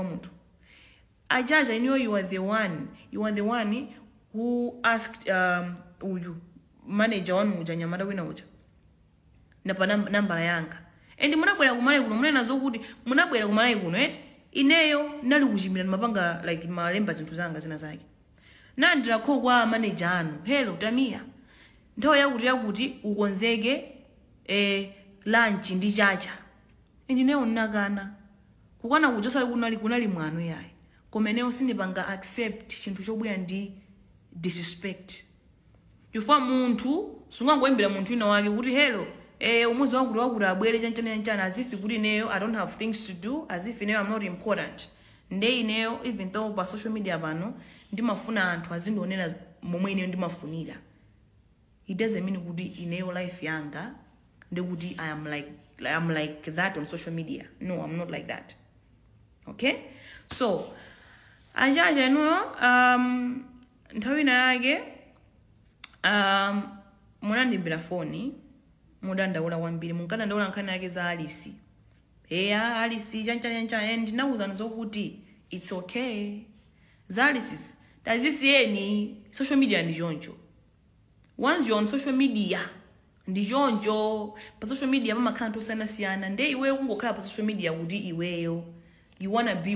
kwa munthu ajaja iniyo you are the one you are the one who asked um, uyu manager wanu uja nyamata wina uja napa nam- nambala yanga and munabwera kumalayi kuno munena zokuti munabwera kumalayi kuno eti ineyo ndali kuchimira ndimapanga like malemba zinthu zanga zina zake nandilakho kwa manager anu hello tamiya nthawi yakuti yakuti ukonzeke eh, lunch ndi chacha indineyo nnakana kukwana kuja osali kunali kunali mwano yayi komeneyo sindipanga accept chinthu chobwera ndi disrespect chifukwa munthu sungangoyimbira munthu wina wake kuti hello eh, umudzi wakuti wakuti abwere chanchani chanchani as if kuti ineyo i don't have things to do as if ineyo i'm not important nde ineyo even though pa social media pano ndimafuna anthu azindionera momwe ineyo ndimafunira it doesn't mean kuti ineyo life yanga ndikuti i am like i am like that on social media no i'm not like that okay so ajaja inuyo um, nthawi ina yake um, munandimbira foni mudandaula kwambiri munkadandaula nkhani yake za alisi eya alisi chanchanyancha ndinawuzani zokuti its okay za alisi tazisiyeni social media ndi choncho once you're on social media ndi choncho pa social media pamakhala anthu osiyanasiyana nde iweyo kungokhala pa social media kuti iweyo you wanna be